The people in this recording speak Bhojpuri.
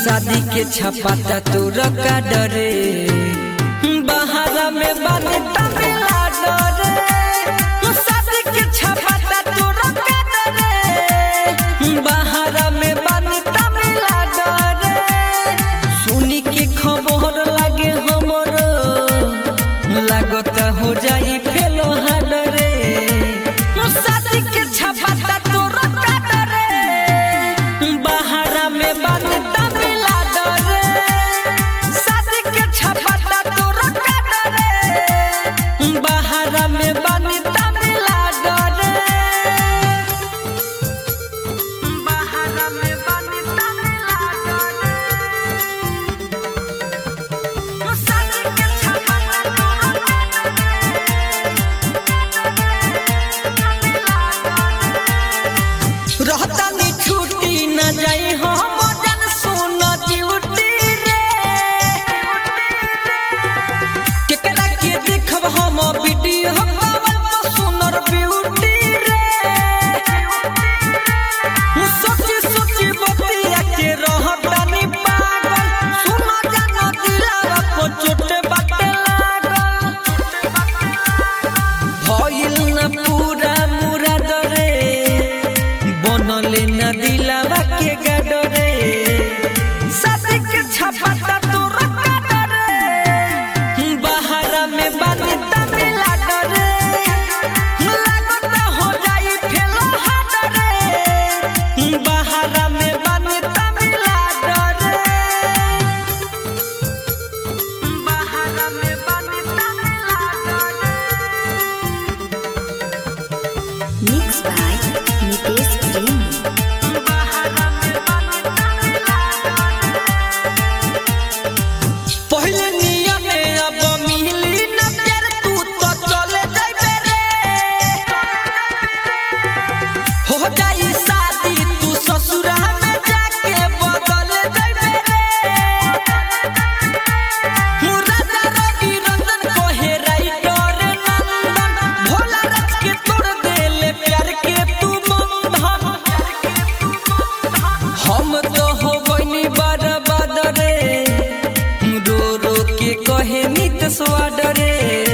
शादी के छपाता तोर का डरे बहारा में बने तमिला डरे शादी के छपाता तोर का डरे बहारा में बने तमिला डरे सुनी के खबर लागे हमरो लागत हो जाई फेलो हाडरे शादी के छपाता तोर का डरे बहारा में बने तमिला डरे शादी के छपाता तोर का डरे बहारा में बने तमिला डरे बहारा में बने तमिला डरे शादी के छपाता तोर का रहता नी छुट्टी न जाई हम जन सुन ड्यूटी रे केकरा के देखब हम वीडियो कॉल पर सुनर ब्यूटी रे सोची सोची बतिया के रहता नी पागल सुन जाना दिलावा को चोट बाटे लागल भइल न पूरा मुराद रे बनले न दिलावा के गडरे शादी के छपाता तोर रे बहारा में बानी तमिला डरे लागत हो जाई फेलो हाडरे बहारा में बानी तमिला डरे बहारा में बानी तमिला डरे Mixed by Nitesh Premi. पहले नियमे अब मिली न प्यार तू तो चले जाबे रे हो जाई शादी तू ससुरा में जाके बदल जाबे रे मुरादा रवि रंजन कोहे राइटर नंदन भोला रच के तोड़ देले प्यार के तू बंधन हम तो हो गइनी बर्बाद रे रो रो के कहे नित स्वाद रे